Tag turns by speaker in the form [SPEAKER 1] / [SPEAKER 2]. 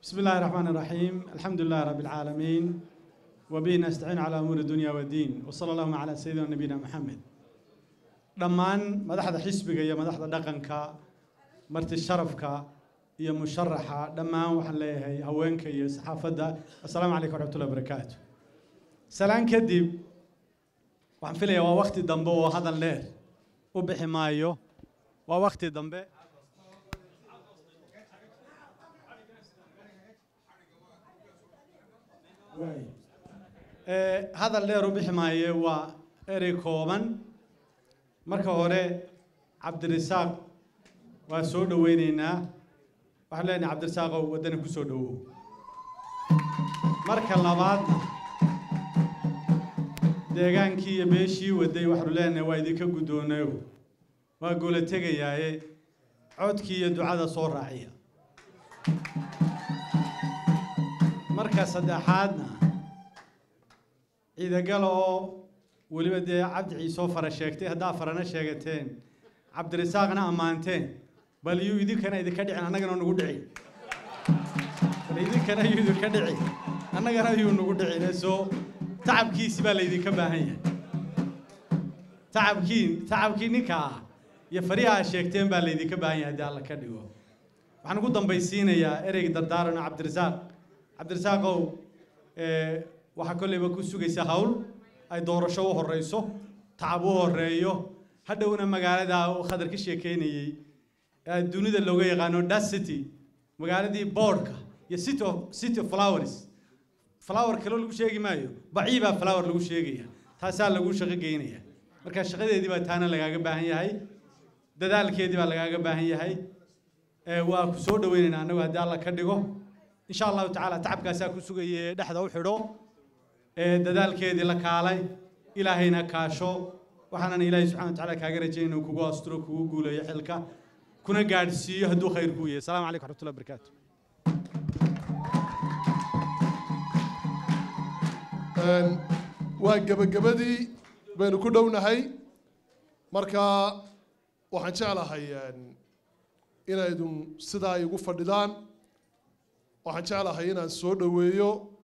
[SPEAKER 1] بسم الله الرحمن الرحيم الحمد لله رب العالمين وبه نستعين على أمور الدنيا والدين وصلى الله على سيدنا نبينا محمد dhammaan madaxda xisbiga iyo madaxda dhaqanka marti sharafka iyo musharaxa dhammaan waxaan leeyahay haweenka iyo saxaafadda assalaamu calaykum waraxmatullahi wabarakaatu salaan kadib waxaan filayaa waa wakti dambe oo hadal dheer u bixi maayo waa wakti dambe Ee, hadal dheer u bixi maaye waa erey kooban marka hore cabdirisaaq waa soo dhoweyneynaa waxaan leenahay cabdirisaaqow waddana ku soo dhowow marka labaadna deegaankii iyo beeshii waday waxaanu leenahay waa idinka guddoonayo waa goola tegayaaye codkii iyo ducada soo raaciya marka saddexaadna ciidagala oo weliba dee cabdi ciisoo fara sheegtay haddaa farana sheegateen cabdirisaaqna ammaanteen bal yuu idinkana idinka dhicin annagana nagu dhici bal idinkana yuu idinka dhici annagana yuu nagu dhicin soo tacabkiisi baa laydinka baahan yahay tacabkii tacabkii ninka ah iyo fariha aad sheegteen baa laydinka baahan yahay haddii alla ka dhigo waxaan ugu dambaysiinayaa ereyga dardaaran cabdirisaaq cabdirisaaqow ee, waxaa kolleyba ku sugaysa hawl ay doorasho u horeyso tacab u horeeyo hadhowna magaalada uu khadar ka sheekeynayey ee dunida looga yaqaano das city magaaladii boardka iyo city of city of flowers flower kaloo lagu sheegi maayo bacii baa flower lagu sheegaya taasaa lagu shaqo geynaya marka shaqadeedii baa taana lagaaga baahan yahay dadaalkeedii baa lagaaga baahan yahay ee waa ku soo dhoweynaynaa annagu haddii alla ka dhigo insha allahu tacaala tacabkaasaa ku sugaya ee dhexda u xidho ee dadaalkeedii la kaalay ilaahayna kaasho waxaanan ilaahay subxana wa tacaala kaaga rajay inuu kugu asturo kugu guuleeyo xilka kuna gaadhsiiyo hadduu khayr kuu yahay asalaamu calaykum waraxmatullahi wabarakaatu
[SPEAKER 2] Een, waa gebagabadii baynu ku dhownahay marka waxaan jeclahay een, inaydun sidaa igu fadhidaan waxaan jeclahay inaan soo dhoweeyo